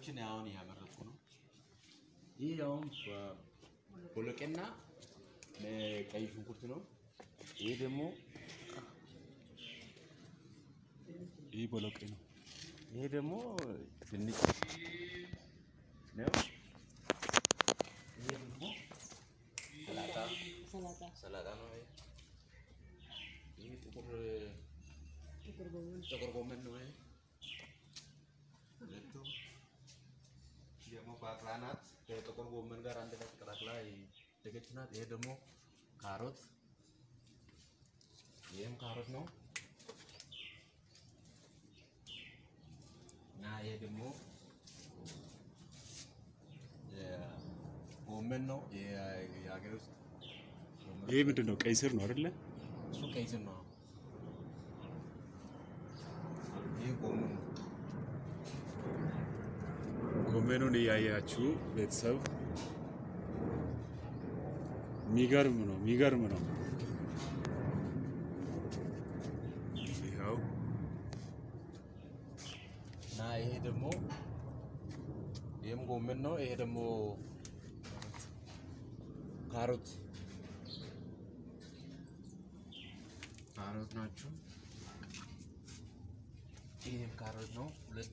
ፍሬዎችን አሁን እያመረቱ ነው። ይህ አሁን ቦሎቄና ቀይ ሽንኩርት ነው። ይህ ደግሞ ይህ ቦሎቄ ነው። ይሄ ደግሞ ድንች ነው። ይሄ ደግሞ ሰላጣ ሰላጣ ሰላጣ ነው። ይሄ ይሄ ጥቁር ጥቁር ጎመን ጥቁር ጎመን ነው። ይሄ ሁለቱ ደግሞ ባቅላ ናት። ከጥቁር ጎመን ጋር አንድ ላይ ተቀላቅላ ደገች ናት። ይሄ ደግሞ ካሮት፣ ይህም ካሮት ነው እና ይሄ ደግሞ ጎመን ነው። የሀገር ውስጥ ጎመን ይህ ምንድን ነው? ቀይ ስር ነው አይደለ? እሱ ቀይ ስር ነው። ይህ ጎመን ነው። ጎመኑን እያያችሁ ቤተሰብ የሚገርም ነው፣ የሚገርም ነው። ይኸው እና ይሄ ደግሞ ይህም ጎመን ነው። ይሄ ደግሞ ካሮት ካሮት ናቸው። ይህም ካሮት ነው ሁለቱ።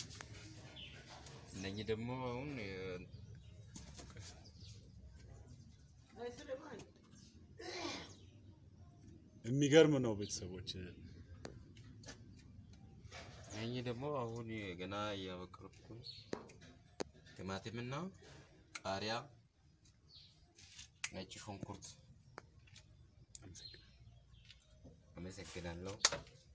እነኚህ ደግሞ አሁን የ- የሚገርም ነው ቤተሰቦች። እነኚህ ደግሞ አሁን ገና እያበቀልኩ ነው። ቲማቲምና ቃሪያ፣ ነጭ ሽንኩርት። አመሰግናለሁ።